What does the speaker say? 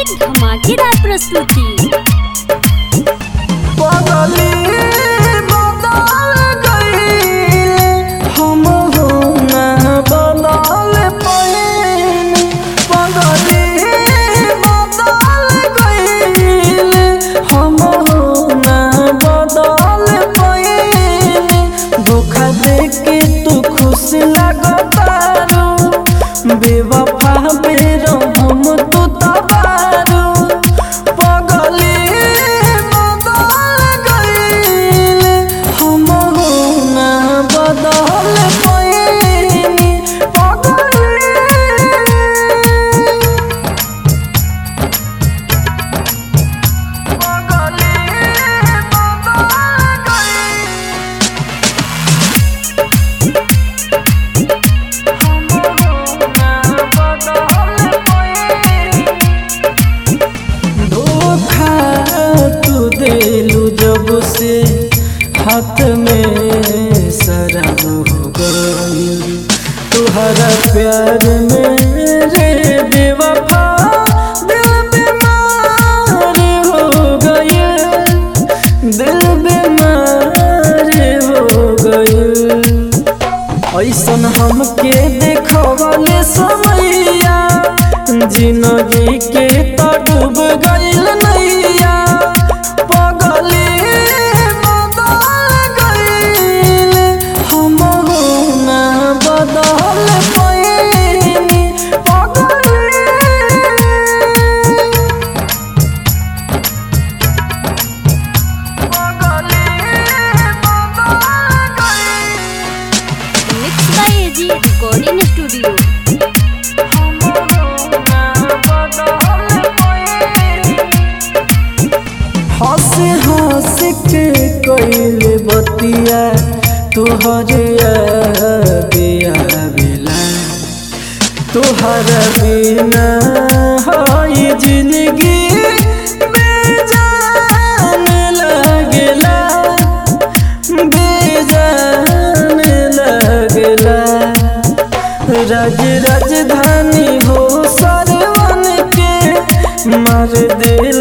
की धमाकेदार प्रस्तुति पगली बदल गईले हम हो ना बदल पैनी पगली बदल गईले हम हो ना बदल पैनी धोखा दे के तू खुश लगतारू बेवफा बेरो हम तू तबारू पगली बदल गईले हम हो ना बदल पैनी पगली पगली बदल गईले धोखा तू देलू जब से हाथ में शराब हो गई तुहरा प्यार में रे बेवफा दिल बीमार हो गई दिल बीमार हो गई ऐसन हमके देखवले समैया जिंदगी के तो डूब गइल नैया पगली बदल गइल हम हो ना बदल पैनी पगली पगली बदल गइल mix by A G recording studio हंस हंस के कइले बतिया तुहरे दिया बिला तुहर बिना हई जिंदगी बेजान लगला बेजान लगला राज राजधानी हो सरवन के मार दिल